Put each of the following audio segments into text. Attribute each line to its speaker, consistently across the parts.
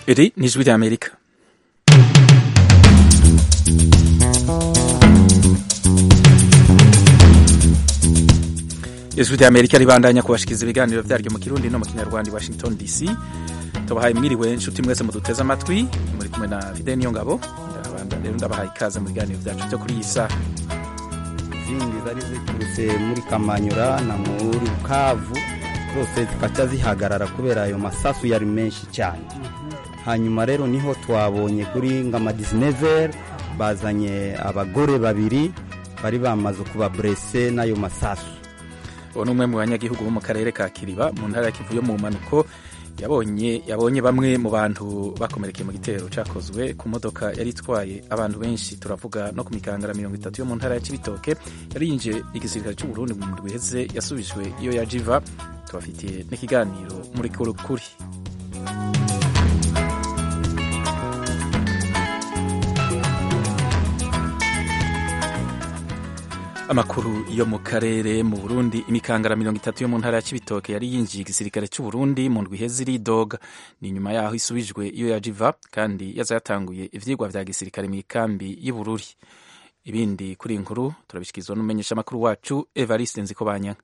Speaker 1: Iri ni ijwi ry'Amerika ijwi ry'Amerika ribandanya kubashikiriza ibiganiro vyaryo mu kirundi no mu kinyarwanda i Washington DC tubahaye mwiriwe inshuti mwese muduteze amatwi muri kumwe na Fidel Niyongabo ndabanda rero ndabahaye ikaze mu biganiro vyacu vyo kuri iyi saha
Speaker 2: izindi zari ziturutse muri Kamanyura na muri Bukavu zose zikaca zihagarara kubera ayo masasu yari menshi cyane hanyuma rero niho twabonye kuri ngama 19 bazanye abagore babiri bari bamaze kuba brese n'ayo masasu
Speaker 1: uwo ni umwe mu banyagihugu bo mu karere ka Kiriba mu ntara ya Kivu yo mu manuko yabonye yabonye bamwe mu bantu bakomerekeye mu gitero cyakozwe ku modoka yari itwaye abantu benshi turavuga no ku mikangara mirongo itatu yo mu ntara ya Cibitoke yari yinjiye igisirikare cy'u Burundi mu ndwi iheze yasubijwe iyo yajiva tubafitiye n'ikiganiro muri kuri kuri amakuru yo mu karere mu Burundi imikangara mirongo itatu yo mu ntara ya Cibitoke yari yinjiye igisirikare cy'u Burundi mu ndwi iheze iridoga ni nyuma yaho isubijwe iyo yajiva kandi yaza yatanguye ivyigwa vya gisirikare mu ikambi y'Ibururi ibindi kuri inkuru turabishyikirizwa n'umumenyesha amakuru wacu Evariste Nzikobanya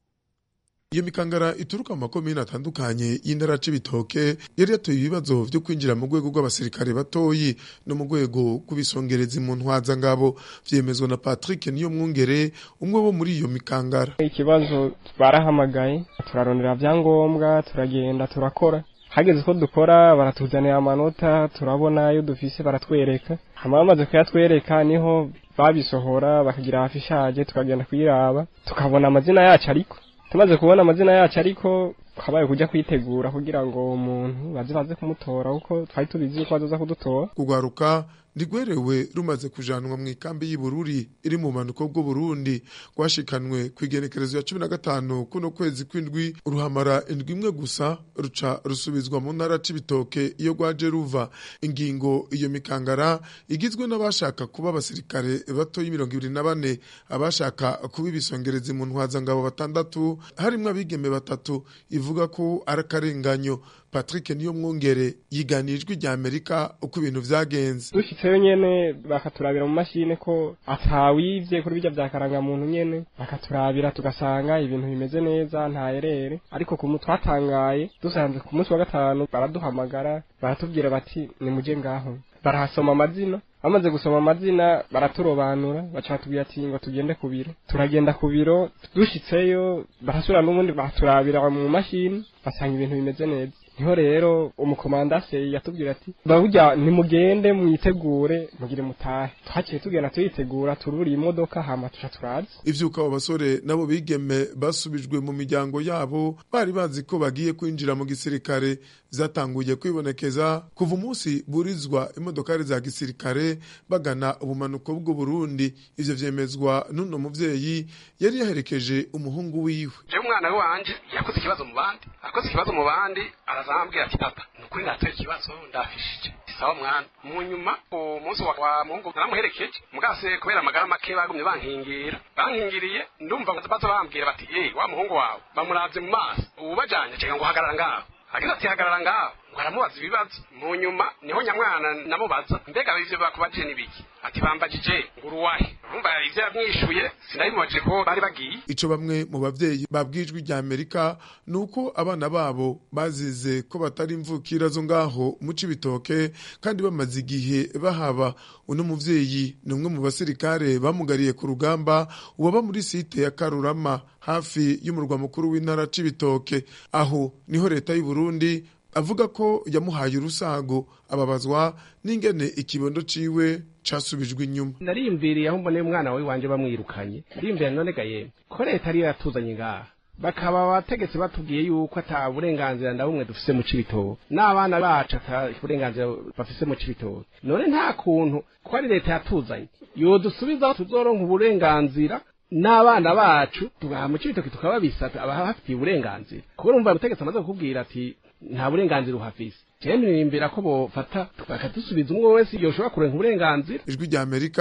Speaker 3: iyo mikangara ituruka mu makomine atandukanye y'intara c'ibitoke yari yatoye ibibazo vyo kwinjira mu rwego rw'abasirikare batoyi no mu rwego rw'ibisongerezi mu ntwaza ngabo vyemezwa na Patrick niyo mwungere umwe wo muri iyo mikangara
Speaker 4: ikibazo barahamagaye turarondera vyangombwa turagenda turakora hageze ko dukora baratuzanira amanota turabona iyo dufise baratwereka hama bamaze kuyatwereka niho babisohora bakagira hafi ishaje tukagenda kuyiraba tukabona amazina yacu ariko tumaze kubona amazina yacu ariko twabaye kujya kwitegura kugira ngo umuntu baze baze kumutora kuko twari tubizi ko bazoza kudutora
Speaker 3: kugwaruka ntigwerewe rumaze kujanwa mu ikambi y'Ibururi iri mu manuko bw'u Burundi rwashikanwe ku igenekerezo ya cumi na gatanu kuno kwezi kw'indwi ruhamara indwi imwe gusa ruca rusubizwa mu ntara c'ibitoke iyo rwaje ruva ingingo iyo mikangara igizwe n'abashaka kuba abasirikare bato y'imirongo ibiri na bane abashaka kuba ibisongerezi mu ntwazangabo batandatu harimwo abigeme batatu ivuga ko ari akarenganyo Patrick niyo mwongere yiganiye ijwi rya Amerika uko ibintu vyagenze
Speaker 4: dushitseyo nyene bakaturabira mu mashine ko atawivye kuri bijya vyakaranga muntu nyene bakaturabira tugasanga ibintu bimeze neza nta erere ariko ku twatangaye dusanze ku munsi wa gatanu baraduhamagara baratubwira bati nimuje ngaho barahasoma amazina bamaze gusoma amazina baraturobanura baca batubwira ati ngo tugende ku biro turagenda ku biro dushitseyo barasubira n'ubundi baturabira mu mashini basanga ibintu bimeze neza niho rero umukomandase yatubwira ati burya nimugende mwitegure mugire mutahe twaciye tugenda tuyitegura tururiye imodoka hama tuca turaza
Speaker 3: ivyuka abo basore nabo bigeme basubijwe mu miryango yabo bari bazi ko bagiye kwinjira mu gisirikare vyatanguye kwibonekeza kuva umunsi burizwa imodokari za gisirikare bagana ubumanuko bw'u Burundi ivyo vyemezwa n'uno muvyeyi yari yaherekeje umuhungu wiwe
Speaker 5: je umwana wanje yakoze ikibazo mu bandi akoze ikibazo mu bandi arazambwira ati papa nukuri natoye ikibazo ndafishije sawa mwana mu nyuma umunsi wa, wa muhungu naramuherekeje mugase kubera amagara make bagumye bankingira bankingiriye ndumva baza bambwira bati ye wa muhungu wawe bamuravye mu maso ubu bajanye cega ngo hagarara ngaho agize ati hagarara ngaho ngo aramubaza ibibazo mu nyuma niho nyamwana namubaza mbega ivyo bakubajije n'ibiki ati bambajije ngo uruwahe urumva ivyo yamwishuye sinabimubajije ko bari bagiye
Speaker 3: ico bamwe mu bavyeyi babwijwe rya Amerika nuko abana babo bazize ko batari imvukira zo ngaho mu cibitoke kandi bamaze igihe bahaba uno muvyeyi ni umwe mu basirikare bamugariye ku rugamba uwaba muri site ya Karurama hafi y'umurwa mukuru w'intara cibitoke aho niho leta y'u Burundi avuga ko yamuhaye urusago ababazwa n'ingene ikibondo ciwe casubijwe inyuma
Speaker 6: nariyumviriye aho mboneye umwana wawe wanje bamwirukanye ndiyumvira none ga yemwe ko leta ariyo yatuzanye ngaha bakaba abategetsi batubwiye yuko ata burenganzira na bumwe dufise mu cibitoke n'abana bacu ata burenganzira bafise mu cibitoke none nta kuntu ko ari leta yatuzanye yodusubizaho tuzoronka uburenganzira n'abana bacu tugaha mu cibitoke tukababisata abahafitiye uburenganzira kuko urumva umutegetsi amaze kukubwira ati nta burenganzira uhafise cyane nimbera ko bofata bakadusubiza umwe wese yoshobora kurenga uburenganzira
Speaker 3: ijwi rya Amerika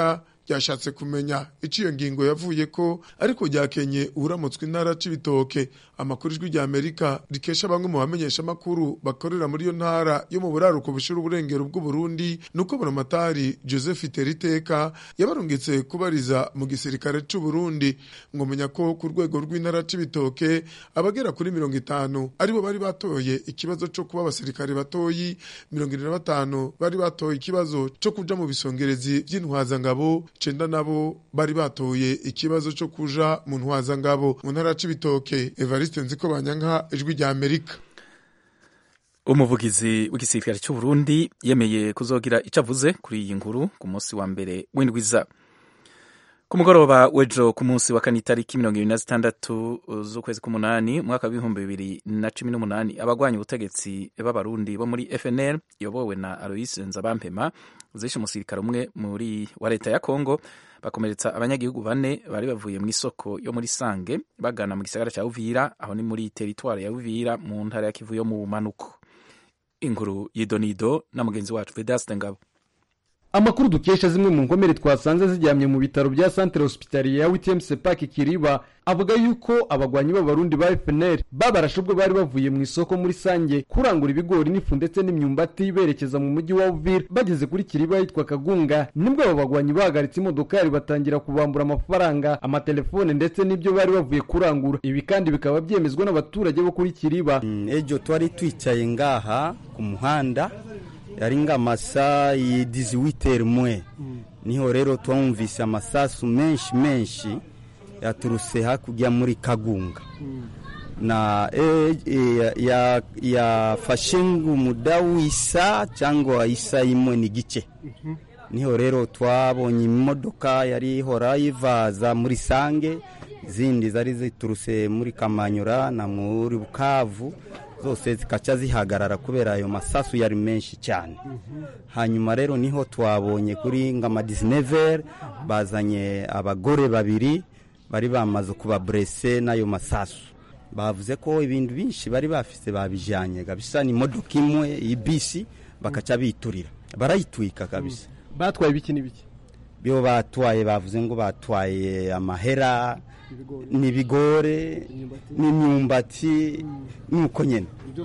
Speaker 3: ryashatse kumenya icyo iyo ngingo yavuye ko ariko ryakenye uramutswe intara c'ibitoke amakuru ijwi rya amerika rikesha bamwe mu bamenyesha amakuru bakorera muri iyo ntara yo mu buraruko bushira uburengero bw'uburundi nuko buramatari joseph teriteka yabarungitse kubariza mu gisirikare c'uburundi ngomenya ko ku rwego rw'intara c'ibitoke abagera kuri mirongo itanu aribo bari batoye ikibazo co kuba abasirikare batoyi mirongo ine na batanu bari batoye ikibazo co kuja mu bisongerezi vy'intwazangabo cenda nabo bari batoye ikibazo co kuja mu ntwazangabo mu ntara c'ibitoke evariste nziko banyanka ijwi rya amerika
Speaker 1: umuvugizi w'igisirikare cy'u Burundi yemeye kuzogira icyo avuze kuri iyi nkuru ku munsi wa mbere w'indwiza ku mugoroba w'ejo ku munsi wa kane itariki mirongo ibiri na zitandatu z'ukwezi k'umunani umwaka w'ibihumbi bibiri na cumi n'umunani abagwanya ubutegetsi b'abarundi bo muri fnl iyobowe na aloise nzabampema zishe umusirikare umwe muri wa leta ya kongo bakomeretsa abanyagihugu bane bari bavuye mu isoko yo muri sange bagana mu gisagara cya uvira aho ni muri teritwari ya uvira mu ntara ya kivu yo mu manuko inkuru y'idonido na mugenzi wacu vedaste ngabo
Speaker 7: amakuru dukesha zimwe mu nkomere twasanze zijyamye mu bitaro bya centre hospitalier ya wtm sepak kiriba avuga yuko abagwanyi b'abarundi ba fnr babarashe ubwo bari bavuye mu isoko muri sange kurangura ibigori n'ifu ndetse n'imyumbati berekeza mu mujyi wa uvira bageze kuri kiriba yitwa kagunga nibwo aba bagwanyi bahagaritse imodokari batangira kubambura amafaranga amatelefone ndetse n'ibyo bari bavuye kurangura ibi kandi bikaba byemezwa n'abaturage bo kuri kiriba
Speaker 2: Mm, ejo twari twicaye ngaha ku muhanda yari ng'amasa y'idiziwiteri mwe niho rero twumvise amasasu menshi menshi yaturutse hakurya muri kagunga na e, e, ya- yafashe ng'umuda w'isa cyangwa isa imwe n'igice niho rero twabonye imodoka yari ihora yivaza muri sange izindi zari ziturutse muri kamanyura na muri bukavu zose zikaca zihagarara kubera ayo masasu yari menshi cyane hanyuma rero niho twabonye kuri ngama 19 bazanye abagore babiri bari bamaze kuba burese n'ayo masasu bavuze ko ibintu byinshi bari bafise babijyanye kabisa ni imodoka imwe y'ibisi bakaca biturira barayitwika kabisa
Speaker 7: batwaye ibiki n'ibiki
Speaker 2: byo batwaye bavuze ngo batwaye amahera n'ibigore n'imyumbati nuko nyine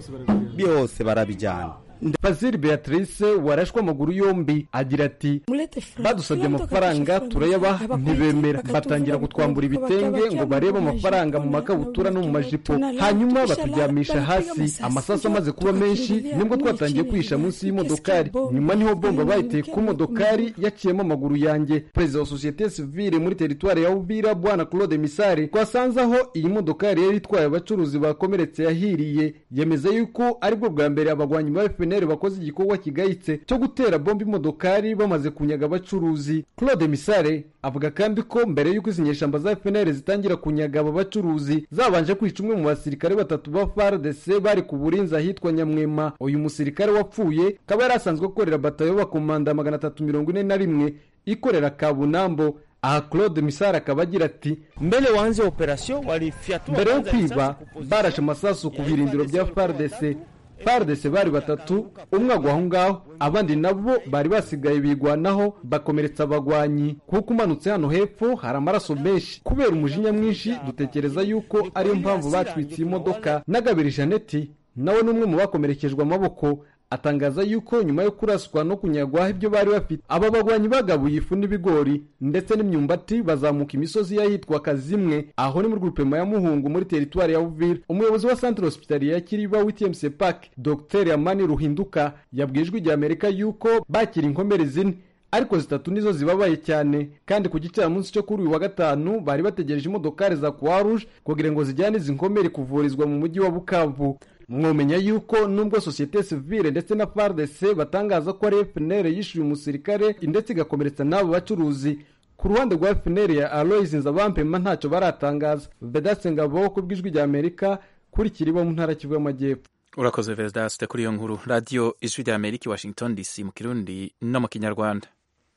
Speaker 2: byose barabijyana
Speaker 7: Fazil Beatrice warashwe amaguru yombi agira ati badusabye amafaranga turayabaha ntibemera batangira kutwambura ibitenge ngo barebe amafaranga mu makabutura no mu majipo hanyuma baturyamisha hasi amasasu amaze kuba menshi nibwo twatangiye kwihisha munsi y'imodokari nyuma niho bomba bayiteye ku modokari yaciyemo amaguru yanjye perezida wa sosiyete sivile muri teritwari ya uvira bwana claude misare twasanze aho iyi modokari yari itwaye abacuruzi bakomeretse yahiriye yemeza yuko aribwo bwa mbere abagwanyi ba fpr bakoze igikorwa kigayitse cyo gutera bomba imodokari bamaze kunyaga abacuruzi claude misare avuga kandi ko mbere y'uko izi nyeshamba za fpr zitangira kunyaga aba bacuruzi zabanje kwica umwe mu basirikare batatu ba fardc bari ku burinzi ahitwa nyamwema uyu musirikare wapfuye akaba yari asanzwe akorera batayo bakomanda magana atatu mirongo ine na rimwe ikorera kabunambo aha claude misare akaba agira ati
Speaker 8: mbele waanze operation walifyatua
Speaker 7: mbere yo
Speaker 8: kwanza
Speaker 7: kwiba
Speaker 8: risasi ku
Speaker 7: barashe amasasu ku birindiro bya fardc fardc bari batatu umwe agwa aho ngaho abandi nabo bari basigaye bigwanaho bakomeretsa abagwanyi kuko umanutse hano hepfo hari amaraso menshi kubera umujinya mwinshi dutekereza yuko ariyo mpamvu batwitse iyi modoka nagabiri janeti nawe ni umwe mu bakomerekejwe amaboko atangaza yuko nyuma yo kuraswa no kunyagwaho ibyo bari bafite aba bagwanyi bagabuye ifu n'ibigori ndetse n'imyumbati bazamuka imisozi y'ahitwa kazimwe aho ni muri grupema ya muhungu muri teritwari ya uvira umuyobozi wa centre hospitalier ya kiriba wtmc park dr amani ruhinduka yabwiye ijwi rya amerika yuko bakira inkomere zine ariko zitatu nizo zibabaye cyane kandi ku gicamunsi cyo kuri uyu wa gatanu bari bategereje imodokari za croix rouge kugira ngo zijyane izi nkomere kuvurizwa mu mujyi wa bukavu mwomenya yuko nubwo sosiyete sivile ndetse na fardc batangaza ko ari fpr yishyuye umusirikare ndetse igakomeretsa n'abo bacuruzi ku ruhande rwa fpr ya aloys nzabampema ntacyo baratangaza vedaste ngabo ku bw'ijwi rya amerika kuri kiriba mu ntara kivu y'amajyepfo
Speaker 1: urakoze vedaste kuri iyo nkuru radiyo ijwi rya amerika i washington dc mu kirundi no mu kinyarwanda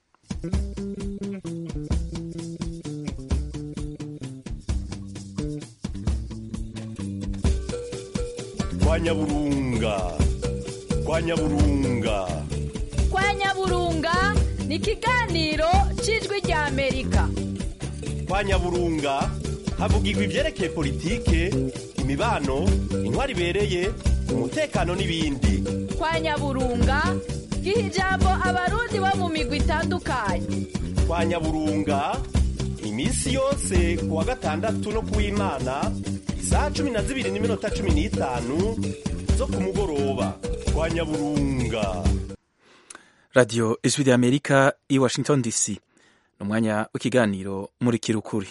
Speaker 9: kwa nyaburunga kwa nyaburunga
Speaker 10: kwa nyaburunga ni ikiganiro cy'ijwi rya amerika
Speaker 9: kwa nyaburunga havugirwa ibyerekeye politike imibano intwari ibereye umutekano n'ibindi
Speaker 10: kwa nyaburunga giha ijambo abarundi bo mu migwi itandukanye
Speaker 9: kwa nyaburunga iminsi yose ku wa gatandatu no ku w'imana isaha cumi na zibiri n'iminota cumi n'itanu zo ku mugoroba kwa nyaburunga
Speaker 1: radiyo ijwi rya amerika i washington dc ni umwanya w'ikiganiro muri kirukuri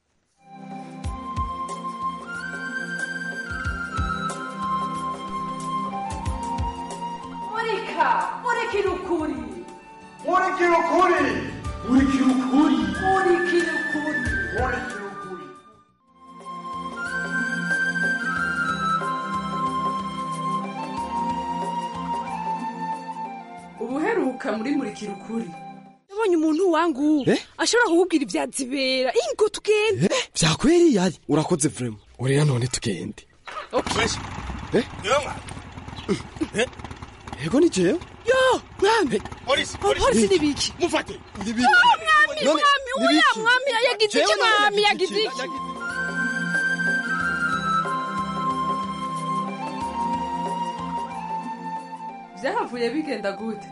Speaker 10: murika murikira ukuri
Speaker 11: murikira ukuri murikira ukuri
Speaker 10: murikira ukuri
Speaker 11: murikira ukuri
Speaker 12: ubuheruka muri murikira ukuri nabonye umuntu wangu ashobora kukubwira ibyazibera ingo tugende
Speaker 13: vyakweri yari urakoze vrema urera none tugende ego ni jewe
Speaker 12: yo mwami
Speaker 9: polisi
Speaker 12: polisi ni biki
Speaker 9: mufate
Speaker 13: Nibiki?
Speaker 12: Ah, mwami
Speaker 13: None,
Speaker 12: mwami uya
Speaker 13: nibiki?
Speaker 12: mwami yagize iki
Speaker 13: Jewe none
Speaker 12: mwami
Speaker 13: nagize
Speaker 12: yagize
Speaker 13: iki?
Speaker 12: iki byahavuye bigenda gute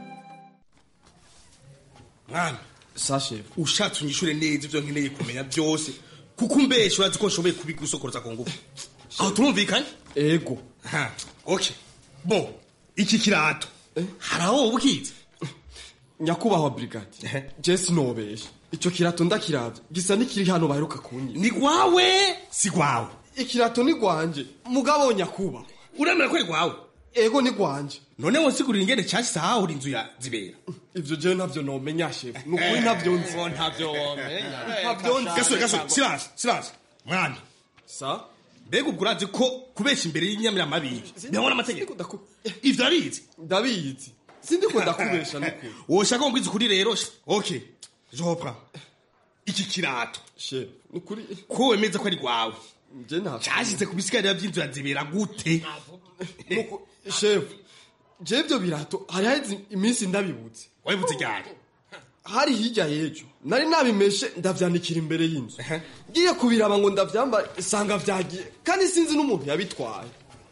Speaker 14: mwana
Speaker 13: sashe
Speaker 14: ushatse unyishure neza ivyo nkeneye kumenya byose kuko umbeshe urazi ko nshoboye kubigusokoreza ku ngufu aho turumvikanye
Speaker 13: ego
Speaker 14: ha okay bo iki kirato hari aho wowe ukizi
Speaker 13: nyakubahwa brigade je sinobesha ico kirato ndakiravye gisa n'ikiri hano baheruka kunyiba
Speaker 14: ni gwawe si gwawe
Speaker 13: ikirato ni gwanje mugabo nyakubahwa
Speaker 14: uremera ko ari gwawe
Speaker 13: ego ni gwanje
Speaker 14: none wonsigurira ingene cashise ahahura inzu ya zibera
Speaker 13: ivyo jewe ntavyo nomenya shefu nukuri ntavyo nzi
Speaker 14: ntavyo womenya
Speaker 13: ntavyo nzi
Speaker 14: gasore gasore silence silence mwana
Speaker 13: sa
Speaker 14: mbega ubwo urazi ko kubesha imbere y'inyamiramabibi bihora amategeko ivyo arizi
Speaker 13: ndabizi sindiko ndakubesha nukuri
Speaker 14: woshaka ngo mbwize ukuri rero okay jopra iki kirato
Speaker 13: shefu nukuri
Speaker 14: ko wemeza ko ari gwawe
Speaker 13: je ntavyo
Speaker 14: cyashyize ku bisigarira by'inzu ya zibera gute
Speaker 13: Nuku- shefu je ivyo birato hari haheze iminsi ndabibutse
Speaker 14: wabibutse ryari
Speaker 13: hari hirya y'ejo nari nabimeshe ndavyanikira imbere y'inzu ngiye kubiraba ngo ndavyambare sanga vyagiye kandi sinzi n'umuntu yabitwaye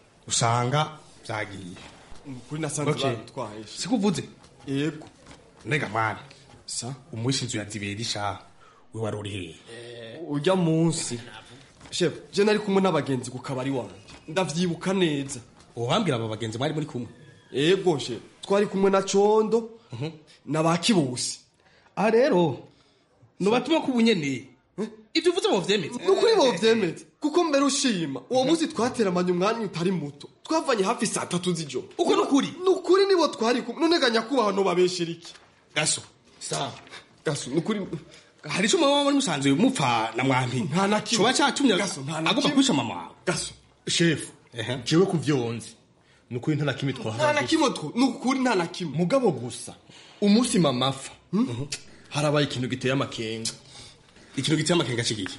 Speaker 14: usanga byagiye
Speaker 13: kuri nasanze
Speaker 14: Okay.
Speaker 13: babitwaye
Speaker 14: siko uvuze
Speaker 13: yego
Speaker 14: nega mwana
Speaker 13: sa
Speaker 14: umwishe inzu ya zibera isha we wari uri hehe
Speaker 13: urya munsi shefu je nari kumwe n'abagenzi ku kabari wanje ndavyibuka neza
Speaker 14: ubambwira aba bagenzi mwari muri kumwe
Speaker 13: yego she twari kumwe na condo na ba kibusi
Speaker 14: aha rero nubatuma ko ubunyene ibyo uvuze mu vyemeze
Speaker 13: nukuri bovyemeze kuko mbere ushima uwo munsi twateramanye umwanya utari muto twavanye hafi saa tatu z'ijoro
Speaker 14: uko nukuri
Speaker 13: nukuri nibo twari kumwe none ga nyakubahwa nobabeshera iki
Speaker 14: gaso sa
Speaker 13: gaso nukuri
Speaker 14: hari ico muba muri musanzwe mupfa na mwampi
Speaker 13: nta na kimwe
Speaker 14: coba catumye
Speaker 13: Gaso, nta na
Speaker 14: agomba
Speaker 13: kimwe.
Speaker 14: kwisha mama wawe
Speaker 13: gaso
Speaker 14: shefu jewe ku vyo nzi ni ukuri nta na kimwe
Speaker 13: nta
Speaker 14: twahara
Speaker 13: na kimwe two nukuri nta na kimwe
Speaker 14: mugabo gusa umunsi mama apfa harabaye ikintu giteye amakenga ikintu giteye amakenga kigiki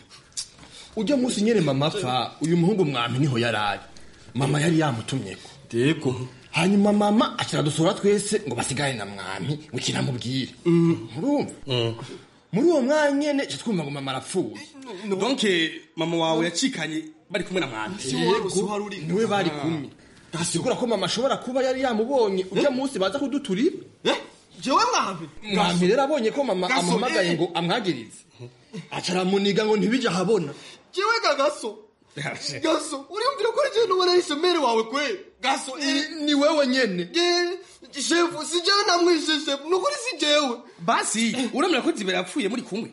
Speaker 14: ujya munsi nyene mama apfa uyu muhungu mwampi niho yarari mama yari yamutumyeko
Speaker 13: yego
Speaker 14: hanyuma mama akiradusura twese ngo basigane na mwami ngo kinamubwire murumva muri uwo mwanya nyene ca twumva ngo mama arapfuye donc mama wawe yacikanye bari kumwe na mwami
Speaker 13: Yego.
Speaker 14: niwe bari kumwe gasigura ko mama ashobora kuba yari yamubonye ujya munsi baza kuduturira
Speaker 13: jewe mwampi
Speaker 14: mwami rero abonye ko mama
Speaker 13: Gaso,
Speaker 14: amuhamagaye
Speaker 13: eh.
Speaker 14: ngo amwagirize aca aramuniga ngo ntibije ahabona
Speaker 13: jewe ga gaso gaso uriyumvira ko jewe nuwe nahise mere wawe kwe gaso
Speaker 14: ni wewe nyene
Speaker 13: Je- shefu si jewe namwishe shefu nukuri si jewe
Speaker 14: basi uremera ko zibera yapfuye muri kumwe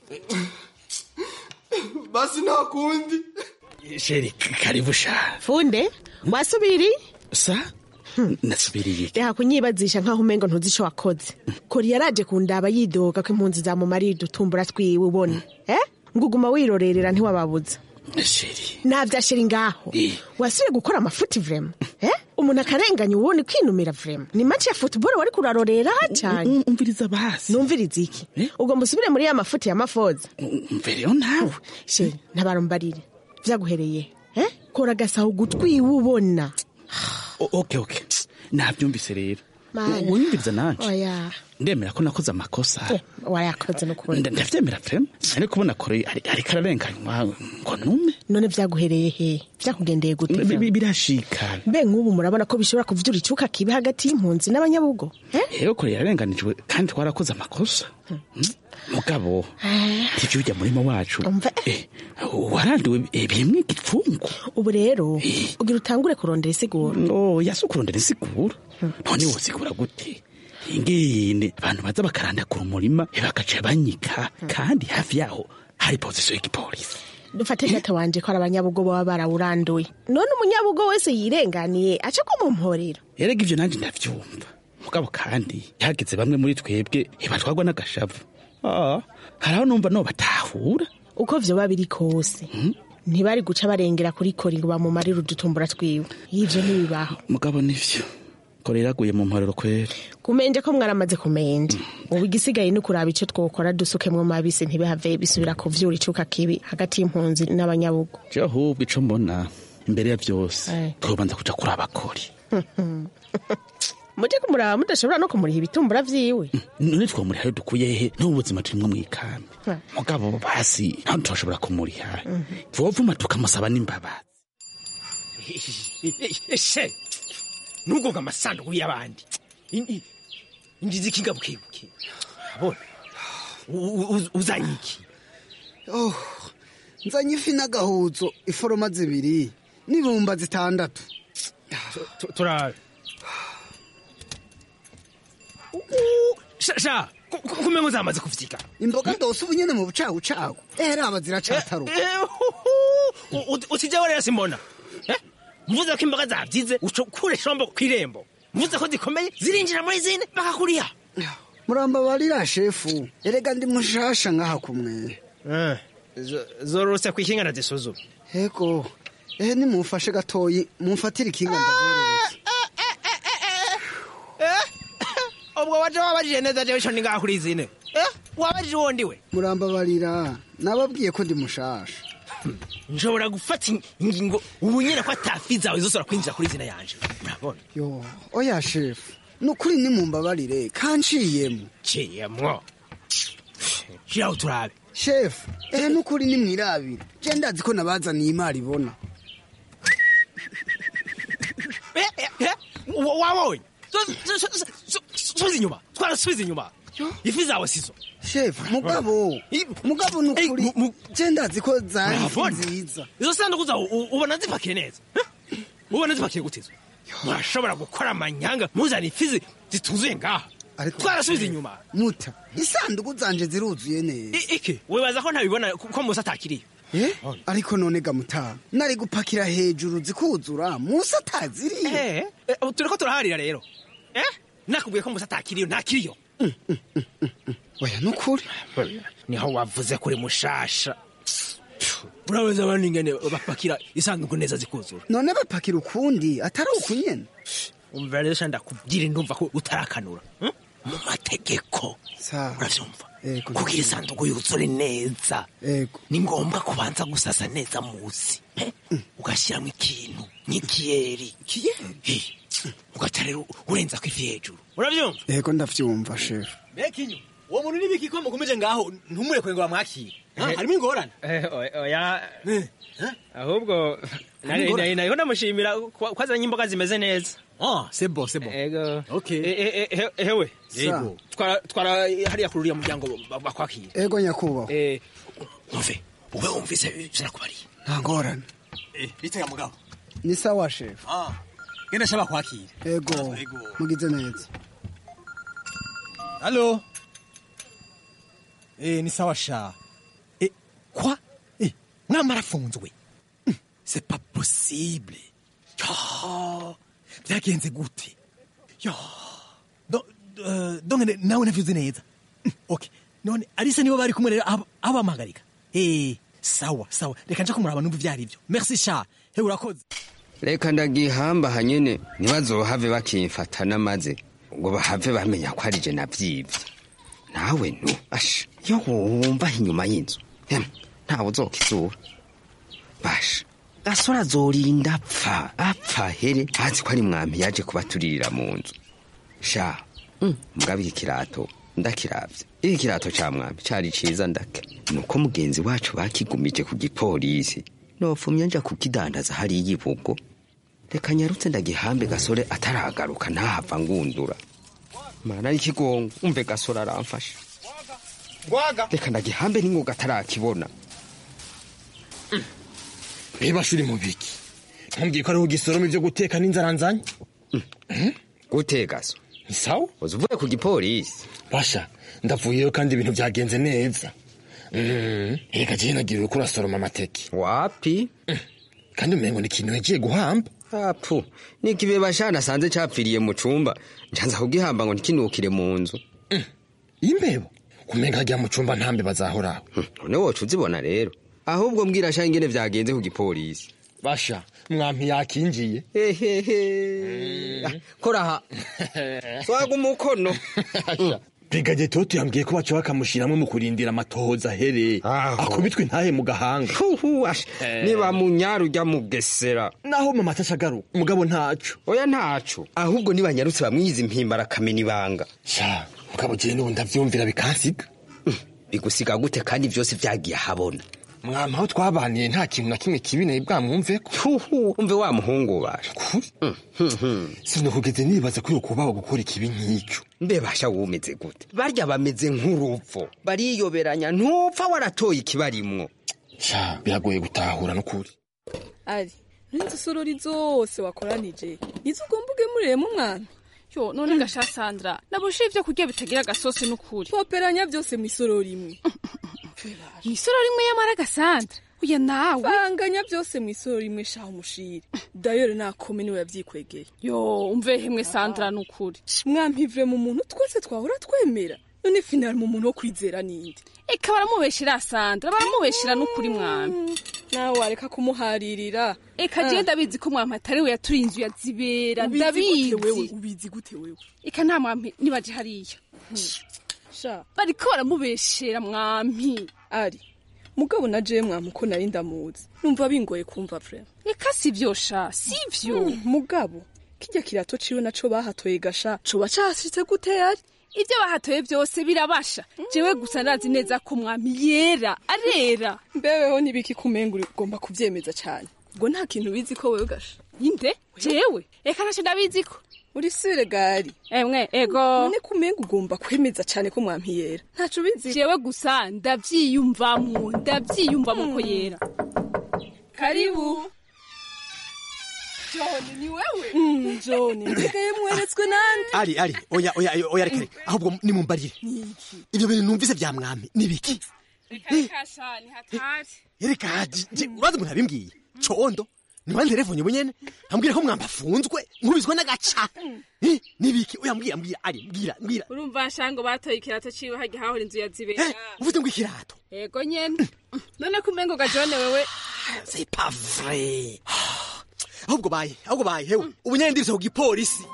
Speaker 13: basi nta kundi
Speaker 14: sheri karibu sha
Speaker 15: funde wasubiri
Speaker 14: sa nasubiriye
Speaker 15: reka kunyibazisha nk'aho umengo ntuzi ico wakoze kori yaraje kundaba yidoga ko impunzi zamumariye udutumbura twiwe ubona eh nguguma wirorerera ntiwababuza
Speaker 14: sheri
Speaker 15: navya sheri ngaho wasubiye gukora amafuti vrema eh umuntu akarenganya uwundi kwinumira vrema ni match ya football wari kurarorera cyane
Speaker 14: umviriza basi
Speaker 15: numviriza iki ubwo musubire muri ya mafuti ya mafoza
Speaker 14: mvereyo nawe
Speaker 15: sheri ntabarumbarire vyaguhereye eh kora gasaho gutwi ubona
Speaker 14: O- okay okay nabyumvise rero
Speaker 15: Mana.
Speaker 16: unyumviriza nanje
Speaker 15: oya
Speaker 16: ndemera ko nakoze amakosa
Speaker 15: wayakoze n'ukuri
Speaker 16: Nda- ndavyemera vrema ari kubona kore ari- ariko ararenganywa ngo nume
Speaker 15: none vyaguhereye he vyakugendeye gute
Speaker 16: Bi- bi- birashika
Speaker 15: mbe nk'ubu murabona ko bishobora kuvyura icuka kibi hagati y'impunzi n'abanyabugo
Speaker 16: rero kore yararenganijwe kandi twarakoze amakosa Mm. mugabo ivyo ujya murimo wacu Eh, waranduwe eh, birimwo igipfungu
Speaker 15: ubu rero ugira utangure kurondera isiguro
Speaker 16: no yasi ukurondera isiguro none wosigura gute ingene abantu baza bakarandakura umurima bagaca banyika kandi hafi yaho hari pozisiyo y'igipolisi
Speaker 15: dufate data wanje ko ari abanyabugo baba barawuranduye none umunyabugo wese yirenganiye aca ko mu mporero
Speaker 16: erega ivyo nanje ndavyumva mugabo kandi hageze bamwe muri twebwe ibatwarwa n'agashavu Ah, haraho numva no batahura
Speaker 15: uko vyoba biri kose ntibari guca barengera kuri kori ngo bamumarire udutumbura twiwe ivyo ntibibaho
Speaker 16: mugabo nivyo kore yaraguye mu mporero kwera
Speaker 15: kumenje ko mwaramaze kumenje ubu igisigaye ni ukuraba ico twokora dusukemwo mabisi ntibihave bisubira kuvyura icuka kibi hagati y'impunzi n'abanyabugo
Speaker 16: je ahubwo ico mbona imbere ya vyose
Speaker 15: Eh.
Speaker 16: twobanza kuja kuraba kori
Speaker 15: muje kumuraba mudashobora no kumuriha ibitumbura vyiwe
Speaker 16: none twomuriha rero dukuye he n'ubu buzima turimwo mw'ikambi mugabo basi ntaho tutoshobora kumuriha vovuma tukamusaba n'imbabazi
Speaker 17: she nugoga amasanduku y'abandi In- i- ingize ikinga bukebuke abona U- u- uzanye iki
Speaker 18: oh nzanye ifi n'agahuzo iforoma zibiri n'ibumba zitandatu
Speaker 17: turabe sha kumengo zamaze kuvyiga
Speaker 18: imboga ndose ubu nyene mu bucagucagu era aba ziracataruka
Speaker 17: utije rero simbona Eh? mvuze ko imboga zavyize uca ukure shombo kw'irembo mvuze ko zikomeye zirinjira muri zine bakakuriha
Speaker 18: murambabarira shefu erega ndi mushasha ngaha kumwe
Speaker 17: zorose kw'ikinga nazisuzuma
Speaker 18: hego ehe nimumfashe gatoyi mumfatire ikinga ndazororose
Speaker 17: ubwo waje wabajije neza jewe ico ni ngaha kuri zine Eh? wabajije uwo ndiwe
Speaker 18: murambabarira nababwiye ko ndi mushasha
Speaker 17: nshobora gufata ingingo ubu nyene ko atafi zawe zosora kwinjira kuri zina yanje urabona
Speaker 18: yo oya shefu nukuri nimumbabarire kanciyemo
Speaker 17: ciyemwo shiraho turabe
Speaker 18: shefu ehe nukuri nimwirabire je ndazi ko nabazaniye imari ibona
Speaker 17: Wa- wabonye Su- su- su- su- subiza inyuma twarasubiza inyuma ifi zawe sizo
Speaker 18: shefu mugabo mugabo nukuri je ndazi ko zari ifi
Speaker 17: Urabona?
Speaker 18: nziza
Speaker 17: izo sanduku zawe u- ubona zipakiye neza Eh? ubona zipakiye gute zo murashobora gukora amanyanga muzana ifi zi- zituzuye ngaha twarasubiza inyuma
Speaker 18: muta isanduku zanje ziruzuye neza
Speaker 17: I- iki wibaza ko ntabibona ko ko musa atakiriyo
Speaker 18: Eh? ariko none gamutaha nari gupakira hejuru zikuzura musa ataziriye
Speaker 17: Eh, ubu turiko turaharira rero Eh? nakubwiye ko musa atakiriyo ntakiriyo
Speaker 18: oya nukuri
Speaker 17: niho wavuze kuri mushasha urabaza abandi ingene bapakira isanduku neza zikuzura
Speaker 18: none bapakira ukundi atari uku nyene
Speaker 17: umva rero sha ndakubwira ndumva ko utarakanura hmm? mu mategeko uravyumva kugira isanduku yuzure neza ni ngombwa kubanza gusasa neza musi eh? ugashyiramo ikintu nk'ikiyeri Eh, ugaca rero urenzako ifi hejuru uravyumva
Speaker 18: yego ndavyumva shefu
Speaker 19: bekinyo uwo muntu n'ibiki ko mukomeje ngaho ntumurekure ngo bamwakire Ha, harimo ingorane
Speaker 17: oya ahubwo nari-
Speaker 19: Ingorane.
Speaker 17: nari- nariho ndamushimira ko ko azanye imboga zimeze neza
Speaker 19: ah c'est bon c'est bon
Speaker 17: ego
Speaker 19: okay
Speaker 17: Eh, eh, eh, he- hewe
Speaker 18: Yego.
Speaker 17: twara twara hariya kuri uriya muryango ba- bakwakira
Speaker 18: ego nyakubahwa
Speaker 17: Eh, umve ube wumvise sinakubariye
Speaker 18: nta ngorane
Speaker 19: bitega mugabo
Speaker 18: ni sawa shefu
Speaker 19: ah genda shaba kwakira
Speaker 18: ego mugize neza
Speaker 19: Allô Eh, ni sawa sha. Eh, quoi Eh, mwama arafunzwe. Hmm, C'est pas possible. Yo, byagenze gute? Yo. Do, uh, dongene nawe navyuze neza. Hmm, Okay. None Alisa nibo bari kumwe rero aba- abamagarika. Eh, sawa, sawa. Reka nje kumuraba numva ivyari byo. Merci sha. He urakoze.
Speaker 20: reka ndagihamba hanyene ntibazohave bakimfata n'amaze ngo bahave bamenya ko ari je navyivye nawe nu asha yo wumva inyuma y'inzu Em, ntawe uzokizura basha gasore azorinda apfa apfa here azi ko ari mwami yaje kubaturirira mu nzu sha mugabo iki kirato ndakiravye iki kirato ca mwami cari ciza ndake nuko mugenzi wacu bakigumije ku gipolisi nofumye nja kukidandaza hariya ibugo reka nyarutse ndagihambe gasore ataragaruka ntahava ngundura mana y'ikigongo umve gasore aramfasha
Speaker 14: gwaga
Speaker 20: reka ndagihambe n'ingoga atarakibona
Speaker 14: niba shuri mu biki ntumbwiye ko ariho ugisoroma ibyo guteka n'inzara nzanye
Speaker 20: guteka so
Speaker 14: ni sawa
Speaker 20: uzi uvuye ku gipolisi
Speaker 14: basha ndavuyeyo kandi ibintu byagenze neza Mm, reka jewe nagiriwe ko urasoroma amateke
Speaker 20: wapi
Speaker 14: kandi umengo ni ikintu yagiye guhamba
Speaker 20: apu nikibe bashana asanze capfiriye mu cumba ncanza kugihamba ngo ntikinukire mu nzu
Speaker 14: imbeba kumenga hajya mu cumba ntambe bazahoraho
Speaker 20: none woca uzibona rero ahubwo mbwira sha ingene vyagenze ku gipolisi
Speaker 14: basha mwampi yakinjiye
Speaker 20: hehehe koraha swaga umukono
Speaker 14: brigade toto yambwiye ko baca bakamushiramwo mu kurindira amatohoza ahere akubitwe intahe mu gahanga
Speaker 20: niba munyara ujya mugesera
Speaker 14: naho mama atashagaruka umugabo ntaco
Speaker 20: oya ntaco ahubwo nibanyarutse bamwiza impimbara akamena ibanga
Speaker 14: sha mugabo jewe n'ubu ndavyumvira bikansiga
Speaker 20: bigusiga gute kandi vyose vyagiye ahabona
Speaker 14: mwama aho twabaniye nta kintu na kimwe kibi nawe bwamwumveko
Speaker 20: umve wa muhungu basha
Speaker 14: sinakugeze nibaza ko yokubaho gukora ikibi nk'icyo
Speaker 20: mbe basha wumeze gute barya bameze nk'urupfu bariyoberanya ntupfa waratoye ikibarimwo
Speaker 14: sha biragoye gutahura n'ukuri
Speaker 12: ari n'inzu sorori zose wakoranije nizo ugomba ugemuriyemo umwana
Speaker 21: yo none gasha sandra nabushe ibyo kurya bitagira agasosi n'ukuri
Speaker 12: twoperanya byose mu isorori imwe
Speaker 21: isorori imwe y'amara gasandra uya nawe
Speaker 12: banganya byose mu isorori imwe shaho umushire dayore nakome niwe yavyikwegeye
Speaker 21: yo umve hemwe sandra n'ukuri
Speaker 12: mwampivure mu muntu twese twahora twemera none finali mu muntu wo kwizera ninde
Speaker 21: eka baramubeshera sandra baramubeshera n'ukuri mwami
Speaker 12: nawe wareka kumuharirira
Speaker 21: eka jewe ndabizi ko mwampi atari we yaturi inzu ya zibera
Speaker 12: Ubizi
Speaker 21: ndabizi
Speaker 12: gute wewe ubizi gute wewe
Speaker 21: eka nta mwampi nibaje hariya
Speaker 12: sha
Speaker 21: bariko baramubeshera mwampi
Speaker 12: ari mugabo na jewe mwamu ko nari ndamuzi numva bingoye kumva vrema
Speaker 21: eka sivyo sha sivyo
Speaker 12: Mm, mugabo kirya kirato ciwe naco bahatoye gasha coba cashitse gute yari
Speaker 21: ibyo bahatoye byose birabasha jewe gusa ndazi neza ko mwami yera arera
Speaker 12: mbeweho nibiki kumenga ugomba kuvyemeza cane ubwo nta kintu bizi ko wewe gasha
Speaker 21: inde jewe eka naco ndabizi ko
Speaker 12: uri sire gari
Speaker 21: emwe ego
Speaker 12: none kumenga ugomba kwemeza cane ko mwampi yera ntaco bizi
Speaker 21: jewe gusa ndavyiyumvamwo ndavyiyumvamwo ko yera
Speaker 12: karibu
Speaker 21: John ni wewe
Speaker 12: Mm, John nsigaye mweretswe nande
Speaker 19: ari ari oya oya oya reka reka ahubwo nimumbarire ibyo bintu numvise bya mwami nibiki
Speaker 21: reka sha ni hatari
Speaker 19: reka je urazi umuntu abimbwiye condo niba telefone bunyene ambwira ko mwamba afunzwe nkubizwa n'agaca Eh, nibiki oya mbwira mbwira ari mbwira mbwira
Speaker 21: urumva nshango batoye ikirato ciwe hajya hahora inzu ya zibera
Speaker 19: uvuze ngo ikirato
Speaker 21: ego nyene none kumengo gajone wewe
Speaker 19: c'est pas vrai ahubwo baye ahubwo baye hewe ubu nyene ndirise ku gipolisi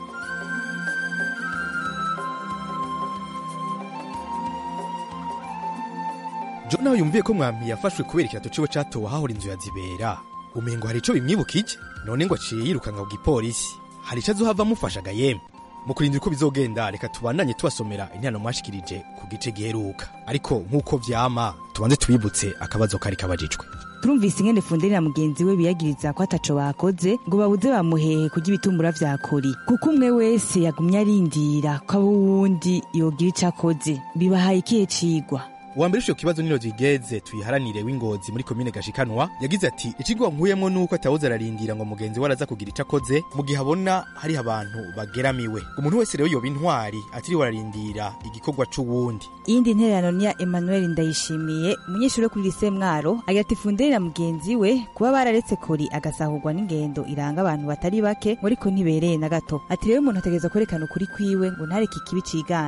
Speaker 22: jo nawe yumviye ko mwami yafashwe kubera ikirato ciwe catowe ahahora inzu ya zibera umengo hari ico bimwibukije none ngo aciye yirukanka ku gipolisi hari ico azohava amufashaga yemwe mu kurindira uko bizogenda reka tubandanye tubasomera intano mwashikirije ku gice giheruka ariko nk'uko vyama tubanze tubibutse akabazo kari kabajijwe
Speaker 23: turumvise ingene funderi na mugenzi we biyagiriza ko ataco bakoze ngo babuze bamuhehe kurya ibitumbura vya kori kuko umwe wese yagumye arindira ko abo wundi yogira ico akoze bibahaye ikihe cigwa
Speaker 22: uwambere ico kibazo niro zigeze tuyiharanire w'ingozi muri komine gashikanwa yagize ati ikigwa nkuyemwo nuko atawuze ararindira ngo mugenzi we araza kugira ico akoze mu gihe abona hariho abantu bageramiwe umuntu wese rero yoba intwari atiriwe ararindira igikorwa c'uwundi
Speaker 23: iyindi ntererano ni ya emmanuel ndayishimiye umunyeshuri wo kuri lise mwaro agira ati funderi na mugenzi we kuba bararetse kori agasahurwa n'ingendo iranga abantu batari bake ngo ariko ntibereye na gato ati rero umuntu ategereza kwerekana ukuri kwiwe ngo ntareke ikibi ciganze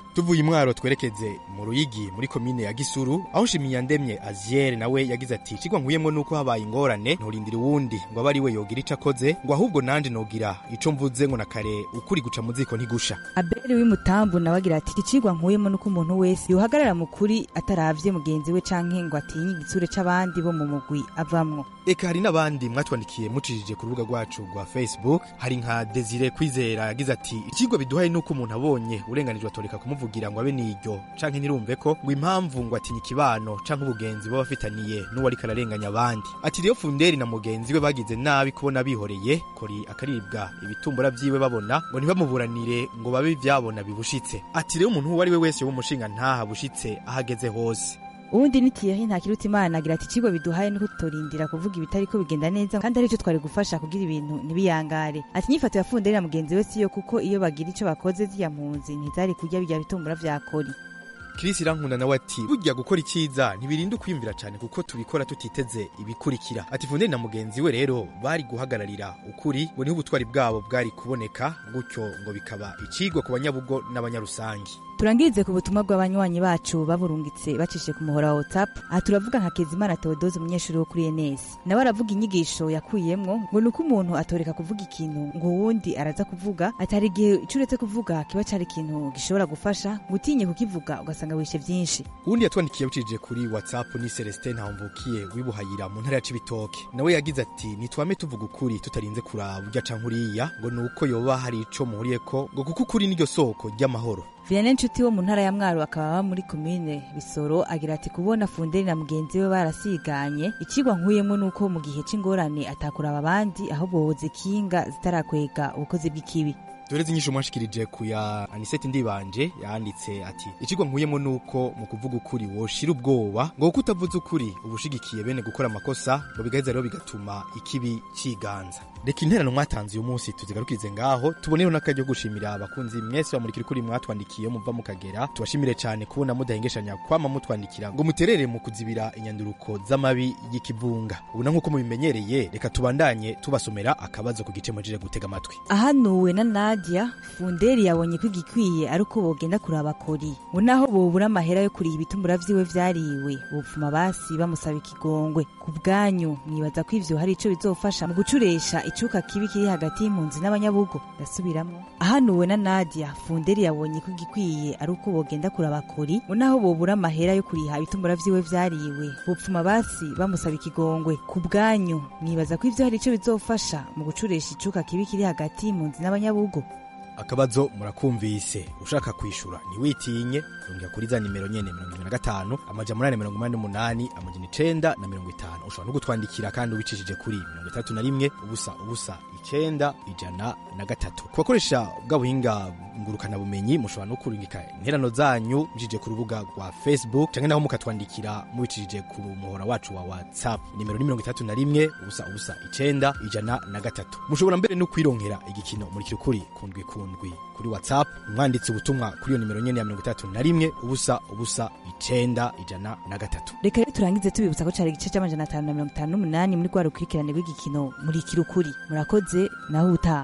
Speaker 22: tuvuye imwaro twerekeze mu ruyigi muri komine ya gisuru aho shimiyandemye aziere nawe yagize ati ikigwa nkuyemo nuko habaye ingorane nturindira uwundi ngo abe ari we yogira ico akoze ngo ahubwo nanje nogira ico mvuze ngo na kare ukuri guca mu ziko ntigusha
Speaker 23: abeli w'imutambu nawe agira ati ikigwa nkuyemo nuko umuntu wese yohagarara mu kuri ataravye mugenzi we canke ngo atinye igitsure c'abandi bo mu mugwi avamwo
Speaker 22: eka hari n'abandi mwatwandikiye mucishije ku rubuga rwacu rwa facebook hari nka desire kwizera yagize ati ikigwa biduhaye nuko umuntu abonye urenganijwe atoreka kumuvugira ngo abe niryo canke ntirumve ko ngo impamvu ngo atinye ikibano canke ubugenzi baba bafitaniye n'uwo ariko ararenganya abandi ati rero funderi na mugenzi we bagize nabi kubona bihoreye kori akaribwa ibitumbura vyiwe babona ngo ntibamuburanire ngo babe ivyabona bibushitse ati rero umuntu uwo ari we wese w'umushinga ntaha bushitse ahageze hose
Speaker 23: uwundi ni tiyehi ntakiruta imana agira ati ikigwa biduhaye nuko tutorindira kuvuga ibitariko bigenda neza kandi aricyo twari gufasha kugira ibintu ntibiyangare ati inyifato ya funderi na mugenzi we siyo kuko iyo bagira ico bakoze ziriya mpunzi ntizari kurya birya bitumbura vya kori
Speaker 22: Chris Irankunda nawe ati burya gukora icyiza ntibirinda kwiyumvira cyane kuko tubikora tutiteze ibikurikira ati Funderi na mugenzi we rero bari guhagararira ukuri ngo niho ubutwari bwabo bwari kuboneka gutyo ngo bikaba icigwa ku banyabugo n'abanyarusangi
Speaker 23: turangirize ku butumwa bw'abanywanyi bacu baburungitse bacishije ku muhora wa whatsapp aha turavuga nka kezimana theodose umunyeshuri wo kuri enes nawe aravuga inyigisho yakuyemwo ngo ni uko umuntu atoreka kuvuga ikintu ngo uwundi araza kuvuga ati hari igihe ico uretse kuvuga kiba cari ikintu gishobora gufasha ngo utinye kukivuga ugasanga wishe vyinshi
Speaker 22: uwundi yatwandikiye bucije kuri whatsapp ni celestin ntawumvukiye wibuhayira mu ntara ya cibitoke nawe yagize ati nitwame tuvuga ukuri tutarinze kuraba urya canke uriya ngo ni uko yoba hari ico muhuriyeko ngo kuko ukuri niryo soko ry'amahoro
Speaker 23: Vianney Nshuti wo mu ntara ya Mwaro akaba aba muri komine Bisoro agira ati kubona Funderi na mugenzi we barasiganye ikigwa nkuyemo nuko mu gihe c'ingorane atakuraba abandi ahubwo boza ikinga zitarakwega ubukozi bw'ikibi
Speaker 22: Doreze inyisho mwashikirije ku ya Anisette Ndibanje yanditse ati ikigwa nkuyemo nuko mu kuvuga ukuri woshira ubwoba ngo kuko utavuze ukuri ubushigikiye bene gukora amakosa ngo bigaheza rero bigatuma ikibi ciganza reka interano mwatanze uyu munsi tuzigarukirize ngaho tuboneho n'akaryo gushimira abakunzi mwese bamurikira ukuri mwatwandikiye muva mu kagera tubashimire cyane kubona mudahengeshanya kwama mutwandikira ngo muterere mu kuzibira inyanduruko z'amabi y'ikivunga ubu na nk'uko mubimenyereye reka tubandanye tubasomera akabazo ku gice mujije gutega amatwi
Speaker 23: ahanuwe na Nadia Funderi yabonye ko igikwiye ari uko bogenda kuraba kori ngo naho bobura amahera yo kuriha ibitumbura vyiwe vyariwe bupfuma basi bamusaba ikigongwe ku bwanyu mwibaza ko ivyo hari ico bizofasha mu gucuresha icuka kibi kiri hagati y'impunzi n'abanyabugo ndasubiramwo ahanuwe na Nadia Funderi yabonye ko igikwiye ari uko bogenda kuraba kori ngo naho bobura amahera yo kuriha ibitumbura vyiwe vyariwe bupfuma basi bamusaba ikigongwe ku bwanyu mwibaza ko ivyo hari ico bizofasha mu gucuresha icuka kibi kiri hagati y'impunzi n'abanyabugo
Speaker 22: akabazo murakumvise ushaka kwishura ntiwitinye rongera kuri za nimero nyene mirongo ibiri na gatanu amaja munani mirongo umunani n'umunani amajana icenda na mirongo itanu ushobora no gutwandikira kandi ubicishije kuri mirongo itatu na rimwe ubusa ubusa icenda ijana na gatatu ku bakoresha bwa buhinga ngurukanabumenyi mushobora no kurungika interano zanyu bijije ku rubuga rwa facebook canke naho mukatwandikira mubicishije ku muhora wacu wa whatsapp nimero ni mirongo itatu na rimwe ubusa ubusa icenda ijana na gatatu mushobora mbere no kwironkera igikino murikira ukuri kundwi kundwi kuri whatsapp mwanditse ubutumwa kuri iyo nimero nyene ya mirongo itatu na rimwe ubusa ubusa icenda ijana na gatatu
Speaker 23: reka rero turangize tubibutsa ko cari igice c'amajana atanu na mirongo itanu n'umunani muri rwa rukurikirane rw'igikino murikira ukuri murakoze naho utaha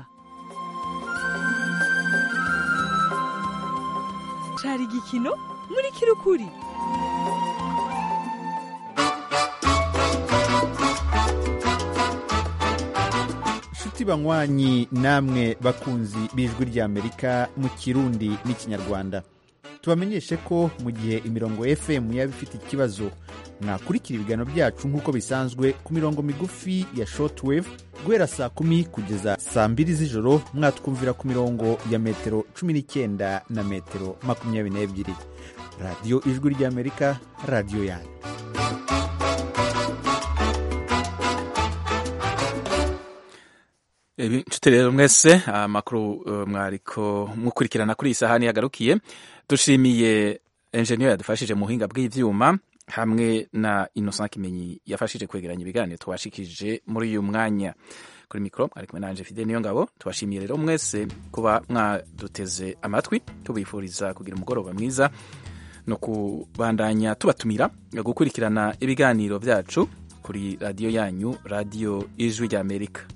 Speaker 12: cari igikino murikira ukuri
Speaker 4: nshuti banywanyi namwe bakunzi b'ijwi ry'amerika mu kirundi n'ikinyarwanda tubamenyeshe ko mu gihe imirongo fm yaba ifite ikibazo mwakurikira ibiganiro byacu nk'uko bisanzwe ku mirongo migufi ya shortwave guhera saa kumi kugeza saa mbiri z'ijoro mwatwumvira ku mirongo ya metero cumi n'icyenda na metero makumyabiri n'ebyiri radiyo ijwi ry'amerika radiyo yanyu
Speaker 1: inshuti rero mwese amakuru uh, mwariko mukurikirana kuri iyi sahani yagarukiye dushimiye enjeniyeri yadufashije mu buhinga bw'ivyuma hamwe na innocent kimenyi yafashije kwegeranya ibiganiro twashikije muri uyu mwanya kuri mikoro mwari kumwe nanje fide niyo ngabo tubashimiye rero mwese kuba mwaduteze amatwi tubifuriza kugira umugoroba mwiza no kubandanya tubatumira gukurikirana ibiganiro byacu kuri radiyo yanyu radiyo ijwi ry'amerika